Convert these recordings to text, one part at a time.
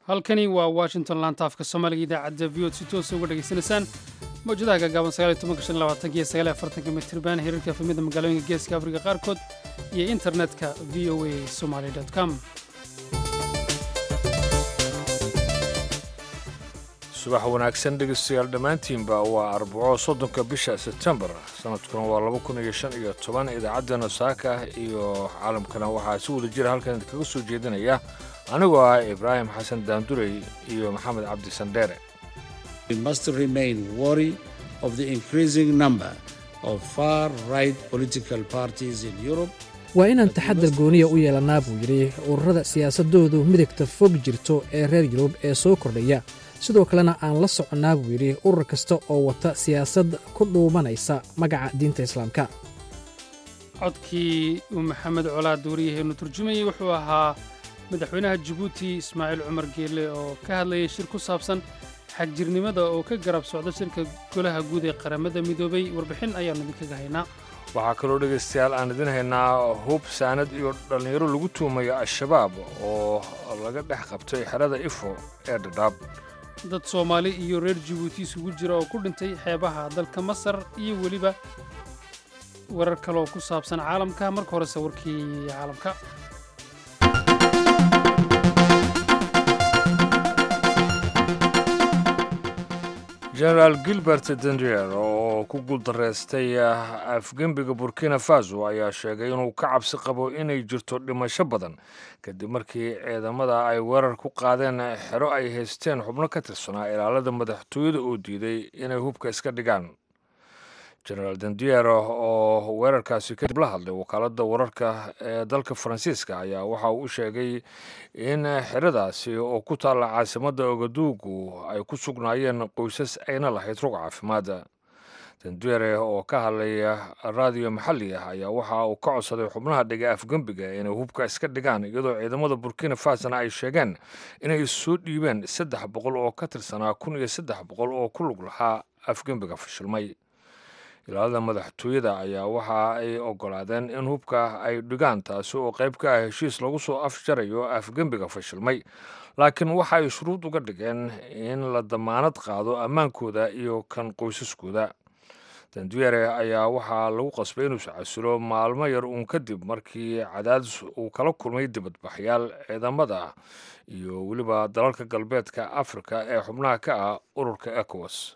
halkani waa washington laanta afka soomaaliga idaacadda v od si toosa uga dhegaysanaysaan mawjadaha gaagaaban iyo mitirban hirarka efamida magaalooyinka geeska afrika qaarkood iyo internetka v o a somaly com subax wanaagsan dhegeystayaal dhammaantiinba waa arbaco soddonka bisha sebtembar sanadkuna waa laba kun iyo shan iyo toban idaacaddeenna saaka iyo caalamkana waxaa si wada jira halkan idinkaga soo jeedinaya anigoo ah ibraahim xasan daandurey iyo maxamed cabdi sandheere must remain worry of the increasing number of far right political parties in Europe waa inaan taxadar gooniya u yeelannaa buu yidhi ururada siyaasadoodu midigta fog jirto ee reer yurub ee soo kordhaya sidoo kalena aan la soconnaa buu yidhi urur kasta oo wata siyaasad ku dhuumanaysa magaca diinta islaamka codkii uu maxamed colaad wariyaheennu turjumayey wuxuu ahaa madaxweynaha jabuuti ismaaciil cumar geelle oo ka hadlayay shir ku saabsan xagjirnimada oo ka garab socda shirka golaha guud ee qaramada midoobay warbixin ayaannu idinkaga haynaa waxaa kaloo dhegaystayaal aan idin haynaa hub saanad iyo dhallinyaro lagu tuumayo al-shabaab oo laga dhex qabtay xerada ifo ee dhadhaab dad soomaali iyo reer jabuuti isugu jira oo ku dhintay xeebaha dalka masar iyo weliba warar kaleoo ku saabsan caalamka marka horese warkii caalamka genaraal gilbert dendrier oo ku guuldarraystay afgembiga burkina faso ayaa sheegay inuu ka cabsi qabo inay jirto dhimasho badan kadib markii ciidamada ay weerar ku qaadeen xero ay haysteen xubno ka tirsanaa ilaalada madaxtooyada oo diiday inay hubka iska dhigaan genaraal dendier oo weerarkaasi kadib la hadlay wakaaladda wararka ee dalka faransiiska ayaa waxa uu u sheegay in xeradaasi oo ku taalla caasimadda ogaduugu ay ku sugnaayeen qoysas ayna lahayd rog caafimaada dendiere oo ka hadlaya raadiyo maxalli ah ayaa waxa uu ka codsaday xubnaha dhiga afgembiga inay hubka iska dhigaan iyadoo ciidamada burkina fasona ay sheegeen inay soo dhiibeen saddex boqol oo ka tirsanaa kun iyo saddex boqol oo ku lug lahaa afgembiga fashilmay ilaalada madaxtooyada ayaa waxa ay ogolaadeen in hubka ay dhigaan taasi oo qayb ka ah heshiis lagu soo afjarayo afgembiga fashilmay laakiin waxa ay shuruud uga dhigeen in la damaanad qaado ammaankooda iyo kan qoysaskooda dandiere ayaa waxaa lagu qasbay inuu iscasilo maalmo yar uun kadib markii cadaadis uu kala kulmay dibadbaxyaal ciidamada iyo weliba dalalka galbeedka afrika ee xubnaha ka ah ururka ecowas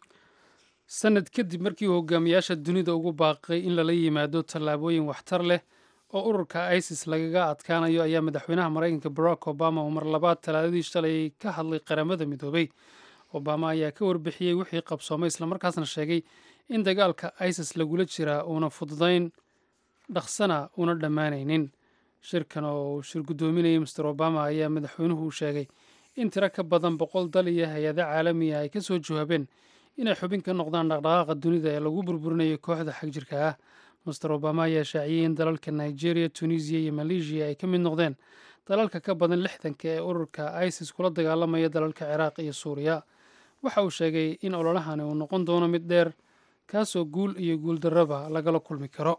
sannad kadib markii uu hogaamiyaasha dunida ugu baaqay in lala yimaado tallaabooyin waxtar leh oo ururka isis lagaga adkaanayo ayaa madaxweynaha maraykanka barack obama uu mar labaad talaadadii shalay ka hadlay qaramada midoobay obama ayaa ka warbixiyey wixii qabsoomay islamarkaasna sheegay in dagaalka isis lagula jiraa uuna fududayn dhaqsana una dhammaanaynin shirkan oo uu shir guddoominayay master obama ayaa madaxweynuhu sheegay in tiro ka badan boqol dal iyo hay-ado caalamiya ay ka soo jawaabeen inay xubin ka noqdaan dhaqdhaqaaqa dunida ee lagu burburinayo kooxda xagjirka ah master obama ayaa shaaciyey in dalalka nigeria tunisiya iyo maleeshiya ay ka mid noqdeen dalalka ka badan lixdanka ee ururka isis kula dagaalamaya dalalka ciraaq iyo suuriya waxa uu sheegay in ololahani uu noqon doono mid dheer kaasoo guul iyo guuldarraba lagala kulmi karo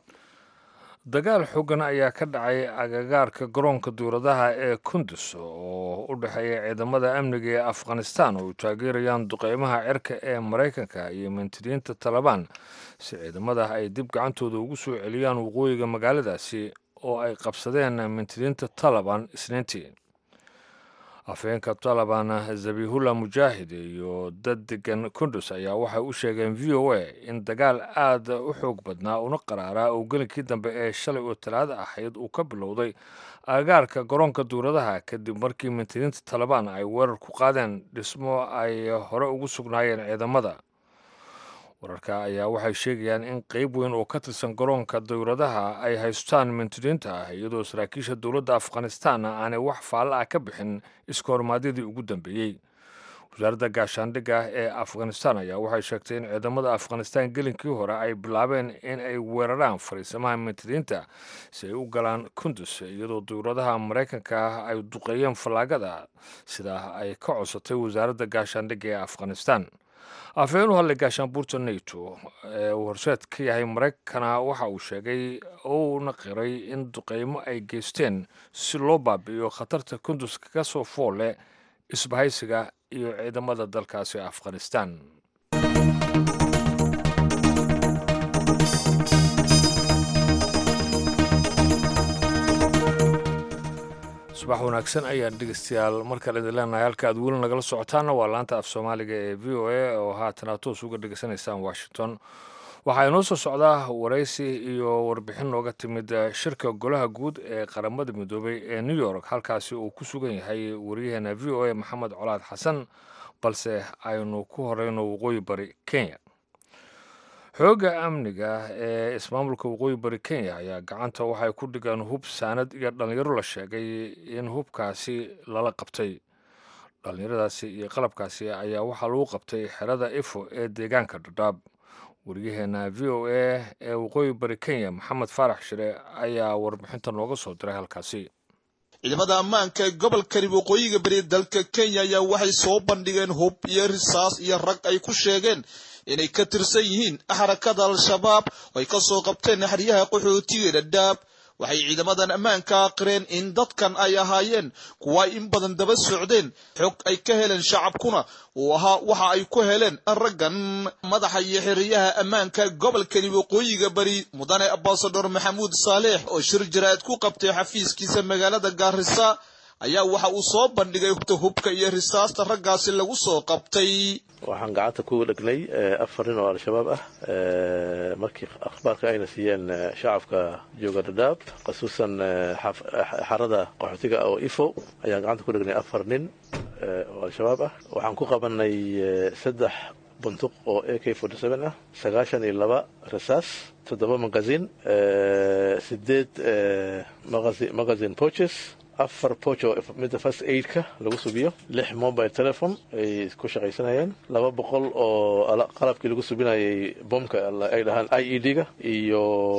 dagaal xoogan ayaa ka dhacay agagaarka garoonka duuradaha ee kundus oo u dhexeeya ciidamada amniga ee afghanistan oo ay taageerayaan duqeymaha cirka ee maraykanka iyo mantiriyiinta talabaan si ciidamada ay dib gacantooda ugu soo celiyaan waqooyiga magaaladaasi oo ay qabsadeen mantiriyiinta taliban isniintii afhayeenka taliban zabihullah mujaahid iyo dad degan kundus ayaa waxay u sheegeen v o a in dagaal aad u xoog badnaa una qaraaraa oo gelinkii dambe ee shalay oo talaada ahayd uu ka bilowday agagaarka garoonka duuradaha kadib markii mintiriinta talabaan ay weerar ku qaadeen dhismo ay hore ugu sugnaayeen ciidamada wararka ayaa waxay sheegayaan in qeyb weyn oo ka tirsan garoonka dowladaha ay haystaan mintiriinta ah iyadoo saraakiisha dowladda afghanistan aanay wax faalla ah ka bixin iska hormaadyadii ugu dambeeyey wasaaradda gaashaandhigga ee afghanistan ayaa waxay sheegtay in ciidamada afghanistan gelinkii hore ay bilaabeen in ay weeraraan fariisamaha mintiriinta si ay u galaan kundus iyadoo dowladaha maraykanka ay duqeeyeen fallaagada sidaa ay ka codsatay wasaaradda gaashaandhigga ee afghanistan afhayeen u hadlay gaashaanbuurta nato ee uu horseed ka yahay maraykana waxa uu sheegay uuna qiray in duqeymo ay geysteen si loo baabi'iyo khatarta kundus kaga soo fool leh isbahaysiga iyo ciidamada dalkaasi afghanistan subax wanaagsan ayaan dhegeystayaal markale idin leenahay halka aad weli nagala socotaanna waa laanta af soomaaliga ee v o a oo haatana toos uga dhegeysanaysaan washington waxaa inoo soo socdaa waraysi iyo warbixin nooga timid shirka golaha guud ee qaramada midoobay ee new york halkaasi uu ku sugan yahay wariyaheena v o a maxamed colaad xasan balse aynu ku horeyno waqooyi bari kenya xoogga amniga ee ismaamulka waqooyi bari kenya ayaa gacanta waxay ku dhigeen hub saanad iyo dhallinyaro la sheegay in hubkaasi lala qabtay dhallinyaradaasi iyo qalabkaasi ayaa waxaa lagu qabtay xerada ifo ee deegaanka dhadhaab wariyaheena v o a ee waqooyi bari kenya maxamed faarax shire ayaa warbixinta nooga soo diray halkaasi ciidamada ammaanka ee gobolkani waqooyiga bari dalka kenya ayaa waxay soo bandhigeen hub iyo risaas iyo rag ay ku sheegeen inay ka tirsan yihiin xarakada al-shabaab oo ay ka soo qabteen xeryaha qaxootiga dhadhaab waxay ciidamadan ammaanka aqireen in dadkan ay ahaayeen kuwa in badan daba socdeen xog ay ka heleen shacabkuna uu ahaa waxa ay ku heleen raggan madaxa iyo xiriyaha ammaanka gobolkani waqooyiga bari mudane ambasador maxamuud saaleex oo shir jaraa'id ku qabtay xafiiskiisa magaalada gaarisa ayaa waxa uu soo bandhigay hubka iyo risaasta raggaasi lagu soo qabtay waxaan gacanta ku dhegnay afar nin oo al-shabaab ah markii akhbaarka ayna siiyeen shacabka jooga dhadhaab khasuusan xarada qaxootiga oo ifo ayaan gacanta ku dhegnay afar nin oo al-shabaab ah waxaan ku qabanay saddex buntuq oo a k forty seven ah sagaashan iyo laba rasaas toddoba magazin sideed magazin poches afar pocho midda first aidka lagu subiyo lix mobile telephone ay ku shaqaysanayeen laba boqol oo qalabkii lagu subinayay bomka ay dhahaan i e d-ga iyo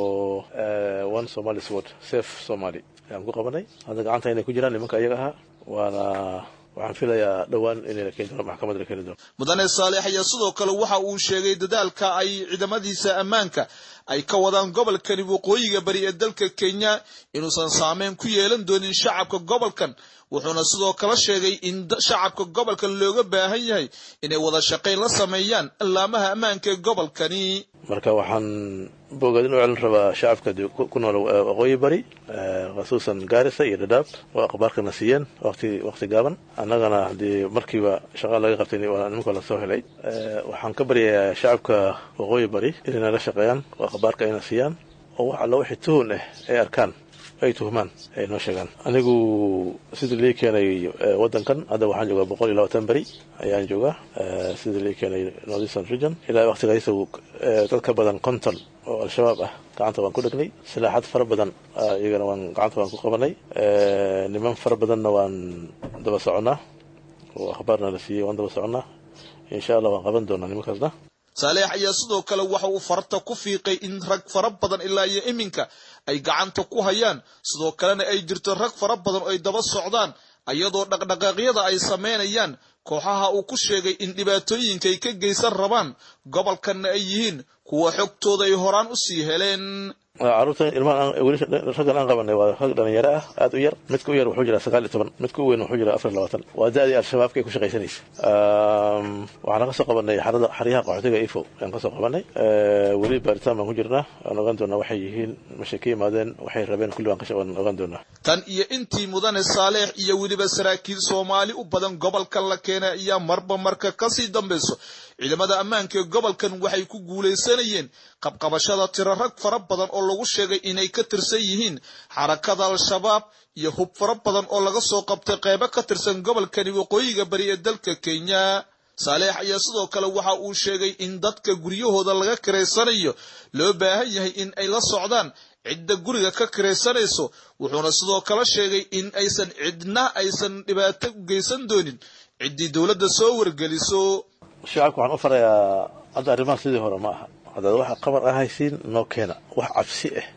one somali sword safe somaly ayaan ku qabanay hadda gacanta inay ku jiraan nimanka iyaga ahaa waana waxaan filayaa dhowaan in la keeni doono maxkamadda la keeni doono mudane saaleex ayaa sidoo kale waxa uu sheegay dadaalka ay ciidamadiisa ammaanka ay ka wadaan gobolkani waqooyiga bari ee dalka kenya inuusan saameyn ku yeelan doonin shacabka gobolkan wuxuuna sidoo kale sheegay in shacabka gobolkan looga baahan yahay inay wada shaqayn la sameeyaan allaamaha ammaanka ee gobolkani marka waxaan bogadin u celin rabaa shacabka ku nool waqooyi bari khasuusan gaarisa iyo dhadhaab oo akhbaarkana siiyeen waqti waqti gaaban annagana haddii markiiba shaqa laga qabtay nimanka la soo helay waxaan ka baryayaa shacabka waqooyi bari inay nala shaqeeyaan oo akhbaarka ayna siiyaan oo wax alla wixii tuhun ah ay arkaan ay tuhmaan ay noo sheegaan anigu sidii lii keenay wadankan hadda waxaan joogaa boqol iyo labaatan beri ayaan joogaa sidii lii keenay northeastern region ilaa waqtigaas dad ka badan konton oo al-shabaab ah gacanta waan ku dhegnay silaaxad fara badan iyagana waan gacanta waan ku qabanay niman fara badanna waan daba soconnaa oo akhbaarna la siiyey waan daba soconnaa insha allah waan qaban doonaa nimankaasna saaleex ayaa sidoo kale waxa uu farta ku fiiqay in rag fara badan ilaa iyo iminka ay gacanta ku hayaan sidoo kalena ay jirto rag fara badan oo ay daba socdaan iyadoo dhaqdhaqaaqyada ay samaynayaan kooxaha uu ku sheegay in dhibaatooyinka ay ka geysan rabaan gobolkanna ay yihiin kuwa xogtooda ay horaan u sii heleen caruurtan ilmahan weli raggan aan qabanay waa rag dhalinyaro ah aad u yar midka u yar wuxuu jiraa sagaal iyo toban midka u weyn wuxuu jiraa afar iyo labaatan waa da-dii al-shabaabka ay ku shaqaysanaysa waxaan ka soo qabanay xarada xaryaha qaxootiga ifo ayaan ka soo qabanay weli baaritaan baan ku jirnaa waan ogaan doonaa waxay yihiin mashay ka yimaadeen waxay rabeen kulli waan ogaan doonaa tan iyo intii mudane saaleex iyo weliba saraakiil soomaali u badan gobolka la keenay ayaa marba marka kasii dambayso ciidamada ammaanka ee gobolkan waxay ku guulaysanayeen qabqabashada tiro rag fara badan oo lagu sheegay inay ka tirsan yihiin xarakada al-shabaab iyo hub fara badan oo laga soo qabtay qeybo ka tirsan gobolkani waqooyiga bari ee dalka kenya saaleex ayaa sidoo kale waxa uu sheegay in dadka guryahooda laga kiraysanayo loo baahan yahay in ay la socdaan cidda guriga ka kiraysanayso wuxuuna sidoo kale sheegay in aysan cidna aysan dhibaato u geysan doonin ciddii dowladda soo wargeliso shacabka waxaan u farayaa hadda arrimaha sidii hore ma aha haddaad waxa qabar ah haysiin noo keena wax cabsi ah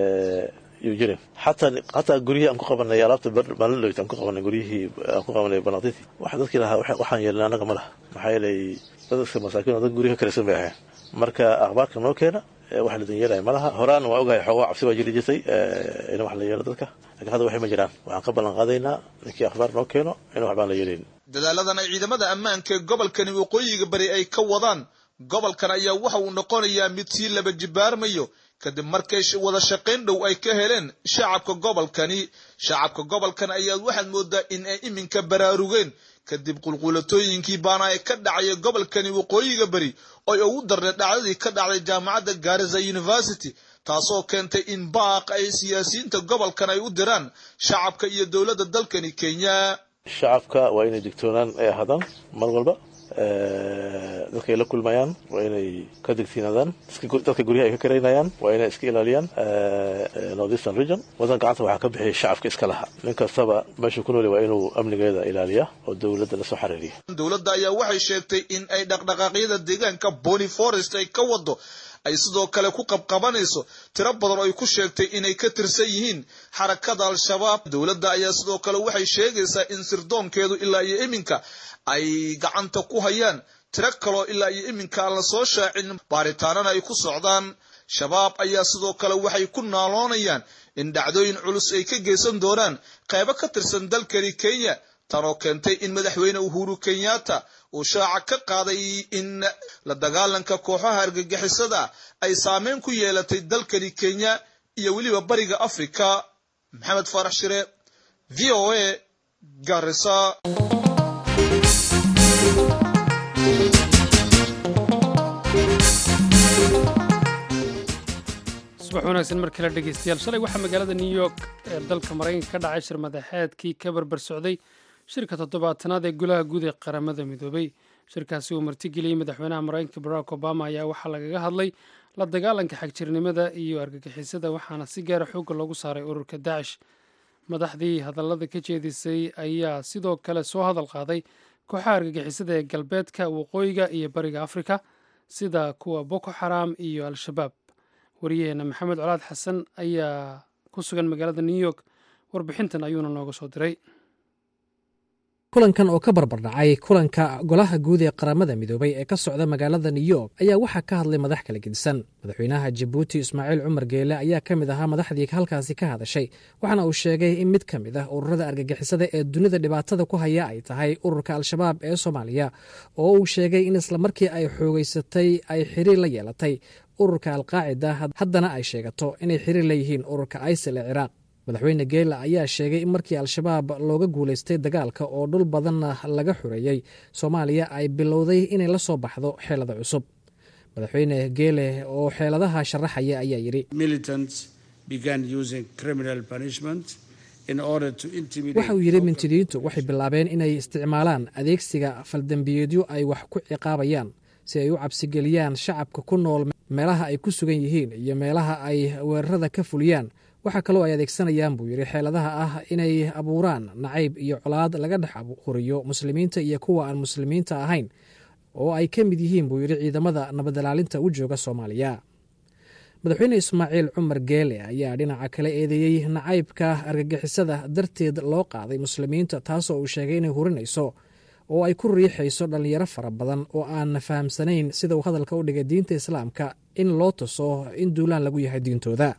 yuu jirin xataa xataa guryihii aan ku qabanay alaabta maalinloyd aan ku qabanay guryihii aan ku qabanay banaqdintii waxa dadkii lahaa waxaan yeelnay annaga ma laha maxaa yeelay dadka masaakiin oo dad guryaha kalaysan bay ahayn marka akhbaarka noo keena wax la danyeelaya ma laha horaan waa ogahay xoogaa cabsi baa jiri jirtay in wax la yeelo dadka lakiin hadda waxay ma jiraan waxaan ka ballan qaadaynaa ninkii akhbaar noo keeno in wax baan la yeelayn dadaaladan ay ciidamada ammaanka ee gobolkani waqooyiga bari ay ka wadaan gobolkan ayaa waxa uu noqonayaa mid sii laba jibaarmayo kadib markay wada shaqayn dhow ay ka heleen shacabka gobolkani shacabka gobolkan ayaad waxaad moodaa in ay iminka baraarugeen kadib qulquulatooyinkii baana ay ka dhacaya gobolkani waqooyiga bari oy ugu darnay dhacdadii ka dhacday jaamacadda gaariza university taasoo keentay in baaq ay siyaasiyiinta gobolkan ay u diraan shacabka iyo dowladda dalkani kenya shacabka waa inay digtoonaan ay ahaadaan mar walba dadka ay la kulmayaan waa inay ka digtiinaadaan dadka guryaha ay ka karaynayaan waa inay iska ilaaliyaan northeastern region wadan gacanta waxaa ka bixiyay shacabka iska laha nin kastaba meesha ku nooli waa inuu amnigeeda ilaaliya oo dowladda la soo xariiriya dowladda ayaa waxay sheegtay in ay dhaqdhaqaaqyada deegaanka bony forest ay ka wado ay sidoo kale ku qabqabanayso tiro badan oo ay ku sheegtay inay ka tirsan yihiin xarakada al-shabaab dowladda ayaa sidoo kale waxay sheegaysaa in sirdoonkeedu ilaa iyo iminka ay gacanta ku hayaan tiro kaloo ilaa iyo iminka aan la soo shaacin baaritaanana ay ku socdaan shabaab ayaa sidoo kale waxay ku naaloonayaan in dhacdooyin culus ay ka geysan doonaan qaybo ka tirsan dalkani kenya tanoo keentay in madaxweyne uhuru kenyatta uu shaaca ka qaaday in la dagaalanka kooxaha argagixisada ay saameyn ku yeelatay dalkani kenya iyo weliba bariga afrika maxamed faarax shire v o a garisa subax wanaagsan mar kale dhegeystayaal shalay waxaa magaalada new york ee dalka maraykanka ka dhacay shir madaxeedkii ka barbar socday shirka toddobaatanaad ee golaha guud ee qaramada midoobay shirkaasi uu martigeliyey madaxweynaha maraykanka barack obama ayaa waxaa lagaga hadlay la dagaalanka xagjirnimada iyo argagixisada waxaana si gaara xoogga loogu saaray ururka daacish madaxdii hadallada ka jeedisay ayaa sidoo kale soo hadal qaaday kooxaha argagixisada ee galbeedka waqooyiga iyo bariga afrika sida kuwa boko xaram iyo al-shabaab wariyaheena maxamed colaad xasan ayaa ku sugan magaalada new york warbixintan ayuuna nooga soo diray kulankan oo ka barbardhacay kulanka golaha guud ee qaramada midoobay ee ka socda magaalada new york ayaa waxaa ka hadlay madax kala gedisan madaxweynaha jabuuti ismaaciil cumar geele ayaa ka mid ahaa madaxdii halkaasi ka hadashay waxaana uu sheegay in mid ka mid ah ururada argagixisada ee dunida dhibaatada ku haya ay tahay ururka al-shabaab ee soomaaliya oo uu sheegay in islamarkii ay xoogeysatay ay xiriir la yeelatay ururka alqaacida haddana ay sheegato inay xiriir leeyihiin ururka isil ee ciraaq madaxweyne geela ayaa sheegay in markii al-shabaab looga guulaystay dagaalka oo dhul badanna laga xureeyey soomaaliya ay bilowday inay la soo baxdo xeelada cusub madaxweyne geele oo xeeladaha sharaxaya ayaa yidhi waxa uu yidhi mintidiintu waxay bilaabeen inay isticmaalaan adeegsiga faldembiyeedyo ay wax ku ciqaabayaan si ay u cabsigeliyaan shacabka ku nool meelaha ay ku sugan yihiin iyo meelaha ay weerarada ka fuliyaan waxaa kaloo ay adeegsanayaan buu yidhi xeeladaha ah inay abuuraan nacayb iyo colaad laga dhex huriyo muslimiinta iyo kuwa aan muslimiinta ahayn oo ay ka mid yihiin buu yidhi ciidamada nabadilaalinta u jooga soomaaliya madaxweyne ismaaciil cumar geele ayaa dhinaca kale eedeeyey nacaybka argagixisada darteed loo qaaday muslimiinta taasoo uu sheegay inay hurinayso oo ay ku riixayso dhallinyaro fara badan oo aan fahamsanayn sida uu hadalka u dhigay diinta islaamka in loo tuso in duulaan lagu yahay diintooda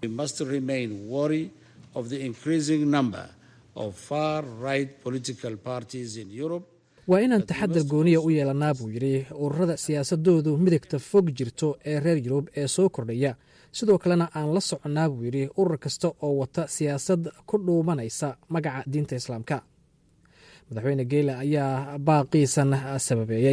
waa inaan taxadar gooniya u yeelanaa buu yidhi ururada siyaasadoodu midigta fog jirto ee reer yurub ee soo kordhaya sidoo kalena aan la soconnaa buu yidhi urur kasta oo wata siyaasad ku dhuumanaysa magaca diinta islaamka madaxweyne geele ayaa baaqiisan sababeeyey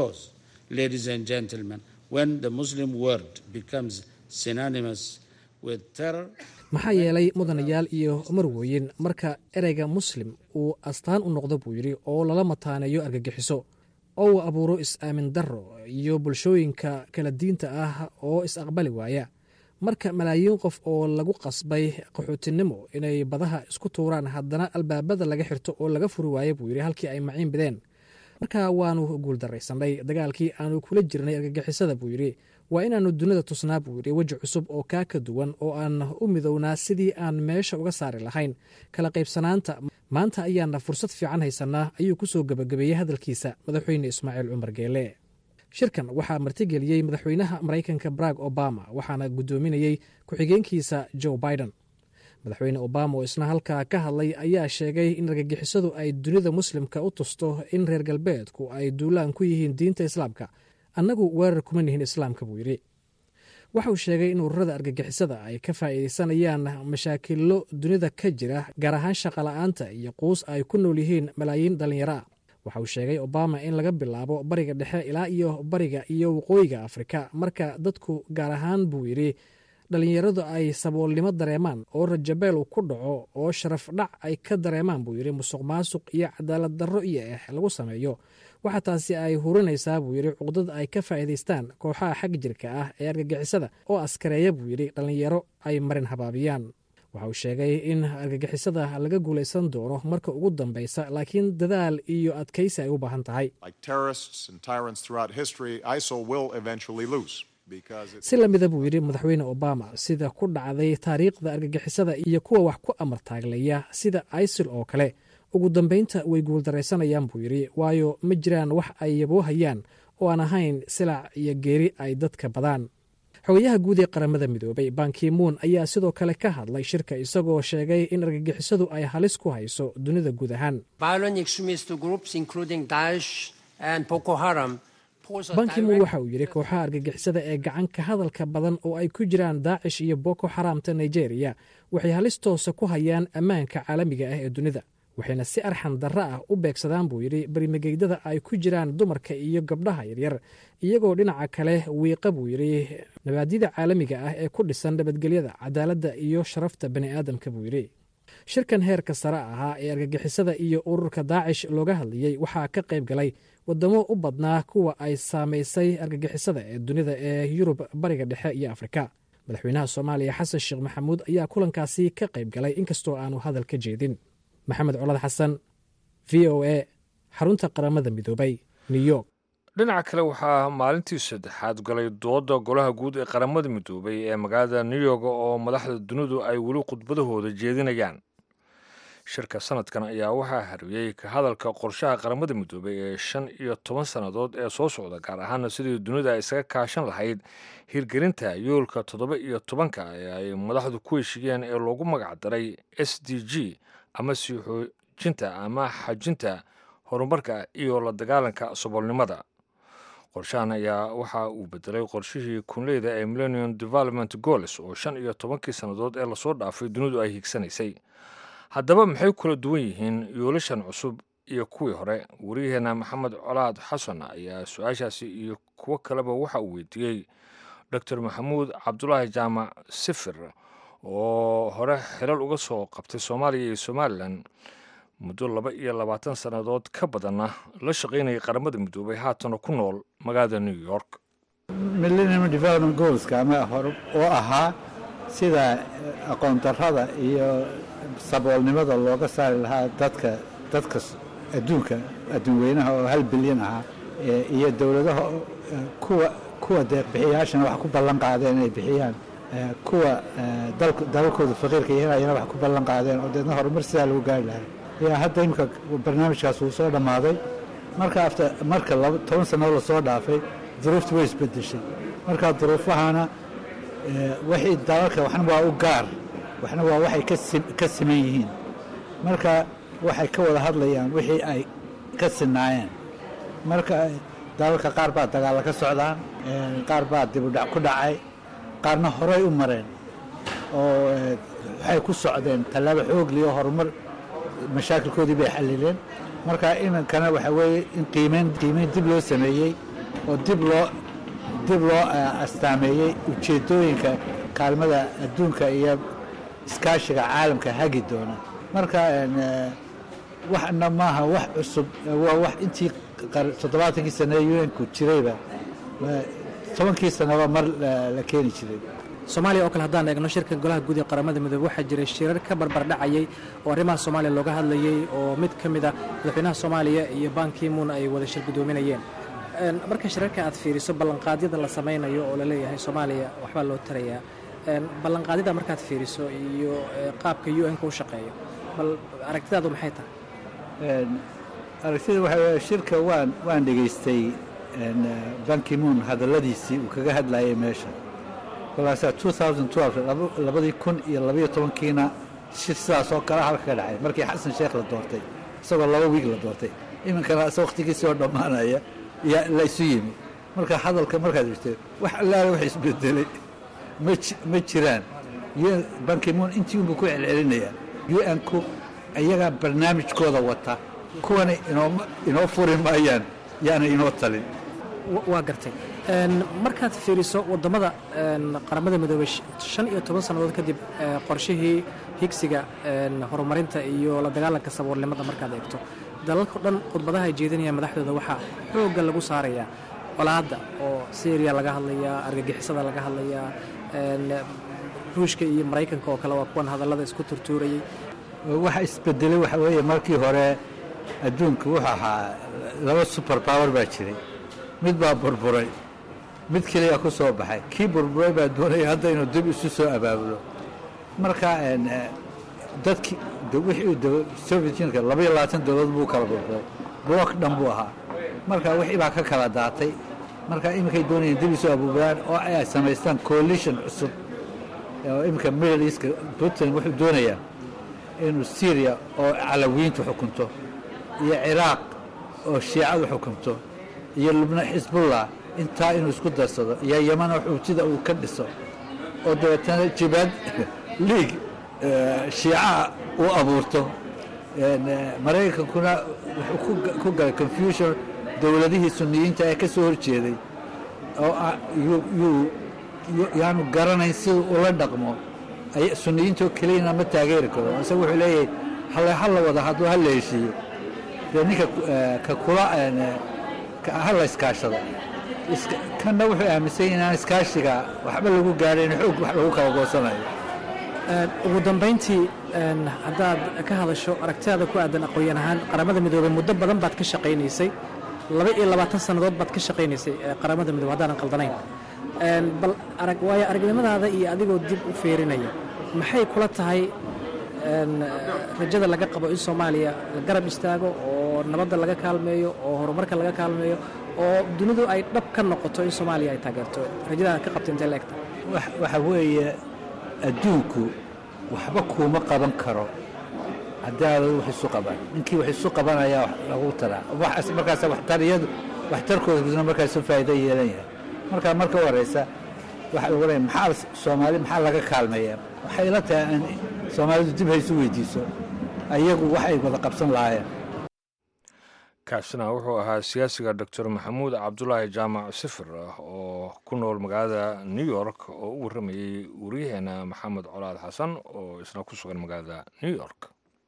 maxaa yeelay mudanayaal iyo marwooyin marka ereyga muslim uu astaan u noqdo buu yidhi oo lala mataaneeyo argagixiso oo uu abuuro is-aamin darro iyo bulshooyinka kala diinta ah oo is-aqbali waaya marka malaayiin qof oo lagu qasbay qaxootinimo inay badaha isku tuuraan haddana albaabada laga xirto oo laga furi waayo buu yidhi halkii ay maciin bideen marka waanu guuldaraysanay dagaalkii aanu kula jirnay argagixisada buu yidhi waa inaannu dunida tusnaa buu yidhi weji cusub oo kaa ka duwan oo aan u midownaa sidii aan meesha uga saari lahayn kala qaybsanaanta maanta ayaana fursad fiican haysanaa ayuu ku soo gebagabeeyey hadalkiisa madaxweyne ismaaciil cumar geele shirkan waxaa martigeliyey madaxweynaha maraykanka barag obama waxaana guddoominayey ku-xigeenkiisa joe biden madaxweyne obama oo isna halkaa ka hadlay ayaa sheegay in argagixisadu ay dunida muslimka u tusto in reer galbeedku ay duulaan ku yihiin diinta islaamka annagu weerar kuma nihin islaamka buu yidhi waxa uu sheegay in ururada argagixisada ay ka faa'iidaysanayaan mashaakilo dunida ka jira gaar ahaan shaqola'aanta iyo quus ay ku nool yihiin malaayiin dhallinyaro ah waxa uu sheegay obama in laga bilaabo bariga dhexe ilaa iyo bariga iyo waqooyiga afrika marka dadku gaar ahaan buu yidhi dhallinyaradu ay saboolnimo dareemaan oo rajabeel uu ku dhaco oo sharaf dhac ay ka dareemaan buu yidhi musuq maasuq iyo cadaalad darro iyo eex lagu sameeyo waxa taasi ay hurinaysaa buu yidhi cuqdad ay ka faa'iidaystaan kooxaha xag jirka ah ee argagixisada oo askareeya buu yidhi dhallinyaro ay marin habaabiyaan waxa uu sheegay in argagixisada laga guulaysan doono marka ugu dambaysa laakiin dadaal iyo adkaysi ay u baahan tahay si lamida buu yidhi madaxweyne obama sida ku dhacday taariikhda argagixisada iyo kuwa wax ku amar taaglaya sida isil oo kale ugu dambaynta way guuldaraysanayaan buu yidhi waayo ma jiraan wax ay yaboohayaan oo aan ahayn silac iyo geeri ay dadka badaan xogayaha guud ee qaramada midoobay bankimuun ayaa sidoo kale ka hadlay shirka isagoo sheegay in argagixisadu ay halis ku hayso dunida guud ahaan bankimuun waxa uu yidhi kooxaha argagixisada ee gacanka hadalka badan oo ay ku jiraan daacish iyo boko xaraamta nigeria waxay halis toosa ku hayaan ammaanka caalamiga ah ee dunida waxayna si arxan darro ah u beegsadaan buu yidhi berimageydada ay ku jiraan dumarka iyo gabdhaha yaryar iyagoo dhinaca kale wiiqa buu yidhi nabaadyada caalamiga ah ee ku dhisan nabadgelyada cadaaladda iyo sharafta bani aadamka buu yidhi shirkan heerka sare ahaa ee argagixisada iyo ururka daacish looga hadlayey waxaa ka qayb galay wadamo u badnaa kuwa ay saamaysay argagixisada ee dunida ee yurub bariga dhexe iyo afrika madaxweynaha soomaaliya xasan sheekh maxamuud ayaa kulankaasi ka qayb galay inkastoo aanu hadal ka jeedin maxamed colad xasan v o a xarunta qaramada midoobay new york dhinaca kale waxaa maalintii saddexaad galay dooda golaha guud ee qaramada midoobay ee magaalada new york oo madaxda dunidu ay weli khudbadahooda jeedinayaan shirka sanadkan ayaa waxaa hariyey ka hadalka qorshaha qaramada midoobay ee shan iyo toban sannadood ee soo socda gaar ahaana sidii dunida ay isaga kaashan lahayd hirgelinta yoolka toddoba iyo tobanka ee ay madaxdu ku heshiyeen ee loogu magac daray s d g ama sii xoojinta ama xajinta horumarka iyo la dagaalanka saboolnimada qorshahan ayaa waxa uu bedelay qorshihii kunleyda ee millennium development goals oo shan iyo tobankii sannadood ee lasoo dhaafay dunidu ay higsanaysay haddaba maxay kula duwan yihiin yoolashan cusub iyo kuwii hore wariyaheenna maxamed colaad xasan ayaa su-aashaasi iyo kuwo kaleba waxa uu weydiiyey doctor maxamuud cabdulaahi jaamac sifir oo hore xilal uga soo qabtay soomaaliya iyo somalilan muddo laba iyo labaatan sannadood ka badanna la shaqaynayay qaramada midoobay haatana ku nool magaalada new york millennium development goalska ama hor oo ahaa sida aqoon darrada iyo saboolnimada looga saari lahaa dadka dadka adduunka adduun weynaha oo hal bilyan ahaa iyo dowladaha kuwa kuwa deeqbixiyaashana wax ku ballan qaadeen inay bixiyaan kuwa dalalkooda faqiirka yahyana wax ku ballan qaadeen oo deedna horumar sidaa lagu gaari lahaa yaa hadda imika barnaamijkaas wuu soo dhammaaday marka after marka toban sannadood lasoo dhaafay duruuftu way isbedeshay marka duruufahana wixii dalalka waxna waa u gaar waxna waa waxay ka siman yihiin marka waxay ka wada hadlayaan wixii ay ka sinaayeen marka dalalka qaar baa dagaalla ka socdaan qaar baa dibudhac ku dhacay qaarna horey u mareen oo waxay ku socdeen tallaabo xoogliyo horumar mashaakilkoodii bay xallileen marka iminkana waxaa weeye in qiimeyn qiimeyn dib loo sameeyey oo dib loo dib loo astaameeyey ujeeddooyinka kaalmada adduunka iyo iskaashiga caalamka hagi doona marka waxna maaha wax cusub waa wax intii toddobaatankii sane ee un-ku jirayba tobankii sanaba mar la keeni jiray soomaaliya oo kale haddaan eegno shirka golaha guud ee qaramada midoobe waxaa jiray shirar ka barbardhacayay oo arrimaha soomaaliya looga hadlayey oo mid ka mid a madaxweynaha soomaaliya iyo bankimuun ay wada shir guddoominayeen marka shirarka aad fiiriso ballanqaadyada la samaynayo oo laleeyahay soomaaliya waxbaa loo tarayaa ballanqaadyada markaad fiiriso iyo qaabka u n-ka u shaqeeyo bal aragtidaadu maxay tahay aragtida waxaa weeye shirka waan waan dhegaystay bankimuun hadalladiisii uu kaga hadlayay meesha kolkaasaa labadii kun iyo labayo tobankiina shir sidaas oo kale halka ka dhacay markii xasan sheekh la doortay isagoo laba wiig la doortay iminkana is wakhtigiisii oo dhammaanaya yaa la isu yimi marka hadalka markaad jirtay wax allaale wax isbedelay ma ji- ma jiraan un bankimuun intii unbuu ku celcelinayaa un ku iyagaa barnaamijkooda wata kuwana inooma inoo furi maayaan yaana inoo talin wa- waa gartay Een, markaad fiiriso waddamada een, qaramada midoobay sh- shan iyo toban sannadood kadib ee, qorshihii higsiga een, horumarinta iyo la dagaalanka saboolnimada markaad eegto dalalka dhan khudbadaha ay jeedinayaan madaxdooda waxaa xoogga lagu saarayaa colaadda oo syriya laga hadlayaa argagixisada laga hadlayaa een, ruushka iyo maraykanka oo kale waa kuwan hadallada isku turtuurayay waxa isbedelay waxa weeye markii hore adduunka wuxuu ahaa laba super power baa jiray mid baa burburay mid keliya ku soo baxay kii burburay baa doonaya hadda inuu dib isu soo abaabulo marka een, eh, dadkii de wixii de- soviet unionka laba iyo labaatan dowlad buu kala burburay block dhan buu ahaa marka wixii baa ka kala daatay marka iminkay doonayeen dib isu abaabulaan oo ay samaystaan coalition cusub oo iminka middle eastka putin wuxuu doonayaa inuu syriya oo calawiintu xukunto iyo ciraaq oo shiicadu xukunto iyo lubnaan xisbullah intaa inuu isku darsado iyo yeman oo xuutida uu ka dhiso oo dabeetana jibaad liig eh, shiica uu abuurto een, eh, maraykankuna wuxuu ku ga- ku galay confusion dowladihii suniyiinta ee ka soo horjeeday oo ah- yuu- yuu- yu- yaanu garanayn siduu ula dhaqmo ay suniyiintoo keliyana ma taageeri karo isaga wuxuu leeyahay hale hala wada hadduu hala heshiiyo dee ninka ku- eh, ka kula een, eh, ka- hala iskaashado Iska- kanna wuxuu aaminsan yahay inaan iskaashiga waxba lagu gaadhayn xoog wax lagu kala goosanayo Een, ugu dambayntii een, haddaad ka hadasho aragtidaada ku aadan aqoon ahaan qaramada midoobey muddo badan baad ka shaqaynaysay laba iyo labaatan sannadood baad ka shaqaynaysay ee qaramada midoobey haddaanan qaldanayn Een, bal arag waayo aragnimadaada iyo adigoo dib u fiirinaya maxay kula tahay een, rajada laga qabo in soomaaliya la garab istaago oo nabadda laga kaalmeeyo oo horumarka laga kaalmeeyo oo dunidu ay dhab ka noqoto in soomaaliya ay taageerto rajadaad ka qabta intee la egta wax- waxa weeye adduunku waxba kuuma qaban karo haddii aad wax isu qaban ninkii wax isu qabanayaa wax lagu taraa waxaas markaas waxtariyadu waxtarkooduna markaas u faa'iido yeelan yahay marka marka horeysa waxa lagu leeyahay maxaa soomaali maxaa laga kaalmeeyaa waxay la tahay in soomaalidu dib haysu weydiiso ayagu waxay wada qabsan lahaayeen kaasina wuxuu ahaa siyaasiga doctor maxamuud cabdulaahi jaamac sifir ah oo ku nool magaalada new york oo u warramayey wariyaheena maxamed colaad xasan oo isna ku sugan magaalada new york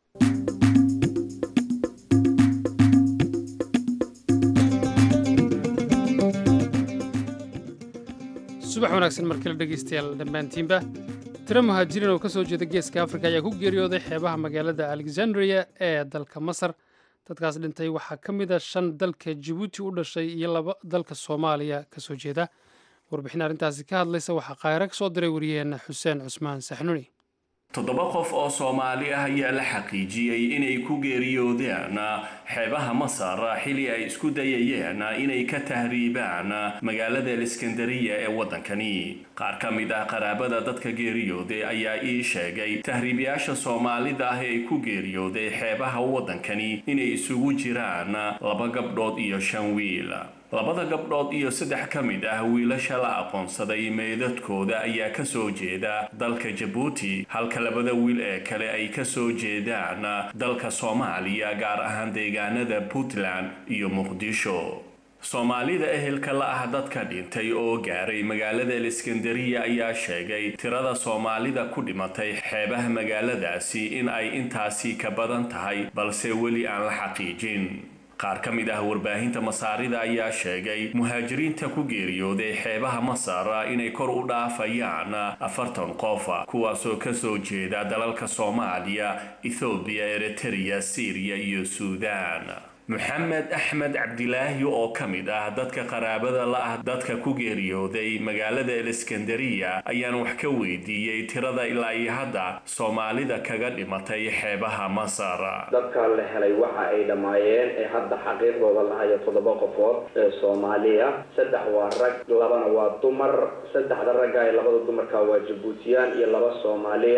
subax wanaagsan markale dhegaystayaal dhammaantiinba tiro muhaajiriin oo ka soo jeeda geeska afrika ayaa ku geeriyooday xeebaha magaalada alexandria ee dalka masar dadkaas dhintay waxaa ka mid a shan dalka jabuuti u dhashay iyo laba dalka soomaaliya ka soo jeeda warbixin arrintaasi ka hadlaysa waxaa qaahiro ka soo diray wariyaheenna xuseen cusmaan saxnuni toddoba qof oo soomaali ah ayaa la xaqiijiyey inay ku geeriyoodeen xeebaha masar xili ay isku dayayeen inay ka tahriibaan magaalada aliskandariya ee waddankani qaar ka mid ah qaraabada dadka geeriyooday ayaa ii sheegay tahriibayaasha soomaalida ah ee ku geeriyooday xeebaha waddankani inay isugu jiraan laba gabdhood iyo shan wiil labada gabdhood iyo saddex ka mid ah wiilasha la aqoonsaday meydadkooda ayaa ka soo jeeda dalka jabuuti halka labada wiil ee kale ay ka soo jeedaan dalka soomaaliya gaar ahaan deegaanada puntland iyo muqdisho soomaalida ehelka la ah dadka dhintay oo gaaray magaalada aliskandariya ayaa sheegay tirada soomaalida ku dhimatay xeebaha magaaladaasi in ay intaasi ka badan tahay balse weli aan la xaqiijin qaar ka mid ah warbaahinta masaarida ayaa sheegay muhaajiriinta ku geeriyooday xeebaha masar inay kor u dhaafayaan afartan qof kuwaasoo kasoo jeeda dalalka soomaaliya ethoobiya eritrea syriya iyo suudaan maxamed axmed cabdilaahi oo ka mid ah dadka qaraabada la ah dadka ku geeriyooday magaalada aliskandariya ayaan wax ka weydiiyey tirada ilaa iyo hadda soomaalida kaga dhimatay xeebaha masar dadka la helay waxa ay dhammaayeen ee hadda xaqiiqdooda lahayo toddoba qofood ee soomaaliya saddex waa rag labana waa dumar saddexda ragga ee labada dumarka waa jabuutiyaan iyo laba soomaaliya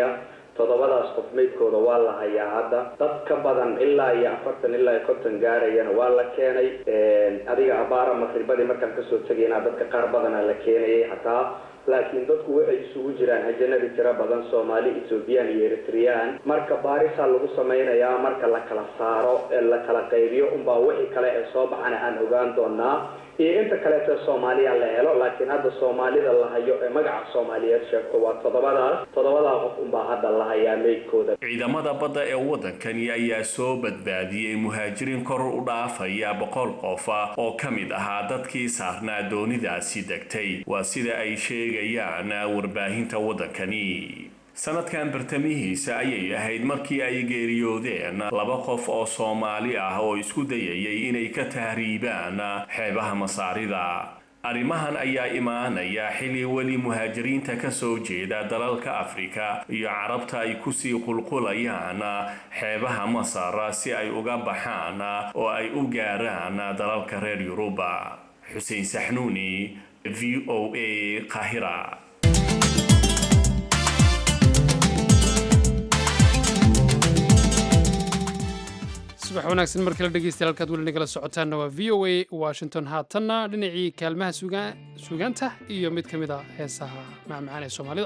toddobadaas qof meydkooda waa la hayaa hadda dad ka badan ilaa iyo afartan ilaa iyo konton gaarayana waa la keenay adiga abaara maqribadii markaan kasoo tegayna dadka qaar badana la keenayay hataa laakiin dadku waxay isugu jiraan ajanabi tiro badan soomaali ethoobiyan iyo eritreyaan marka baarisaa lagu samaynayaa marka la kala saaro ee la kala qaybiyo unbaa wixii kale ee soo baxana aan ogaan doonaa iyo inta kaleeto soomaaliya la helo laakiin hadda soomaalida la hayo ee magaca soomaaliyeed sheegto waa toddobadaas toddobadaa qof unbaa hadda la hayaa meydkooda ciidamada badda ee waddankani ayaa soo badbaadiyey muhaajiriin kor u dhaafaya boqol qof oo ka mid ahaa dadkii saarnaa doonidaasi degtay waa sida ay sheegayaan warbaahinta waddankani sanadkan bartamihiisa ayay ahayd markii ay geeriyoodeen laba qof oo soomaali ah oo isku dayayay inay ka tahriibaan xeebaha masaarida arrimahan ayaa imaanaya xilli weli muhaajiriinta ka soo jeeda dalalka afrika iyo carabta ay kusii qulqulayaan xeebaha masar si ay uga baxaan oo ay u gaaraan dalalka reer yuruba xuseen saxnuuni v o a qahira subax wanaagsan markala dhegeystayaal halkaad weli nagala socotaanna waa v o a washington haatanna dhinacii kaalmaha suugaanta iyo mid ka mid a heesaha macmacaan ee soomaalida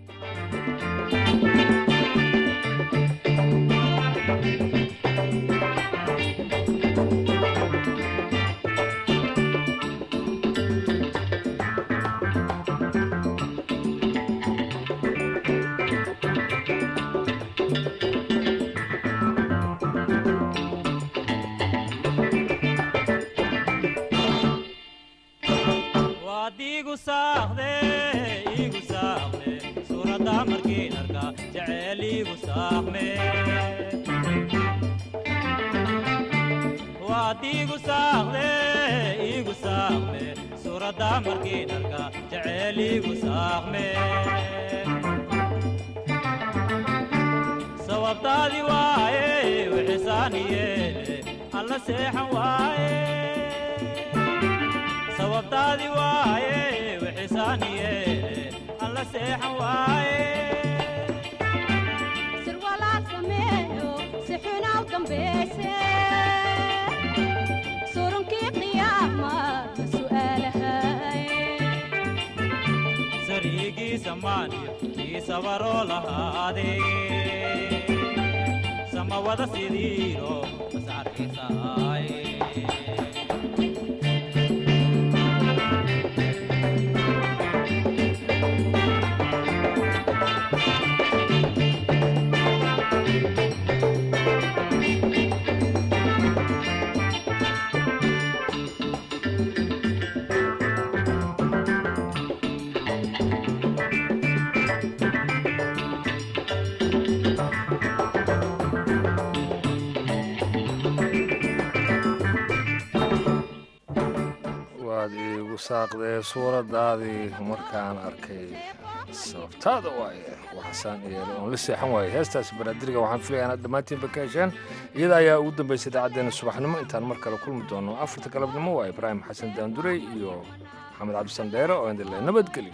sababtaadi waaye wixisaaniyeele alla seexan waaye sababtaadi waaye wixisaaniyeele alla seexan waaye sirwalaad sameeyo si xunaw dambayse surunkii qiyaama ma su'aalahay sariigiisa maaniyo kii sabaroo lahaadee samawada sidiiro masaarkiisaaye waad iigu saaqdee suuradaadii markaan arkay sababtaada waaye waxaasaan yeelay oon la seexan waaye heestaasi banaadiriga waxaan filaya inaad dhammaantiinba ka hesheen iyada ayaa ugu dambaysay idaacaddeenna subaxnimo intaan mar kale kulmi doono afarta galabnimo waa ibraahim xasan daandurey iyo maxamed cabdisan dheere oo indile nabadgelyo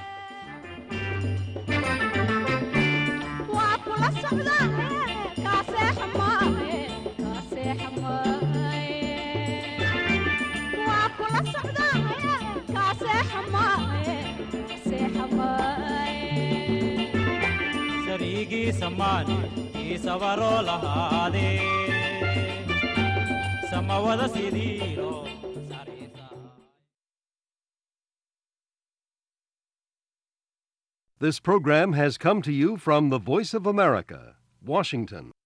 waa kula socdaa kaaseexa maahe kaaseexa maahe waa kula socdaa kaaseexa maahe kaaseexa maahe sariigiisa maaniyo kii sabaroo lahaadee samawada sidiiro This program has come to you from the Voice of America, Washington.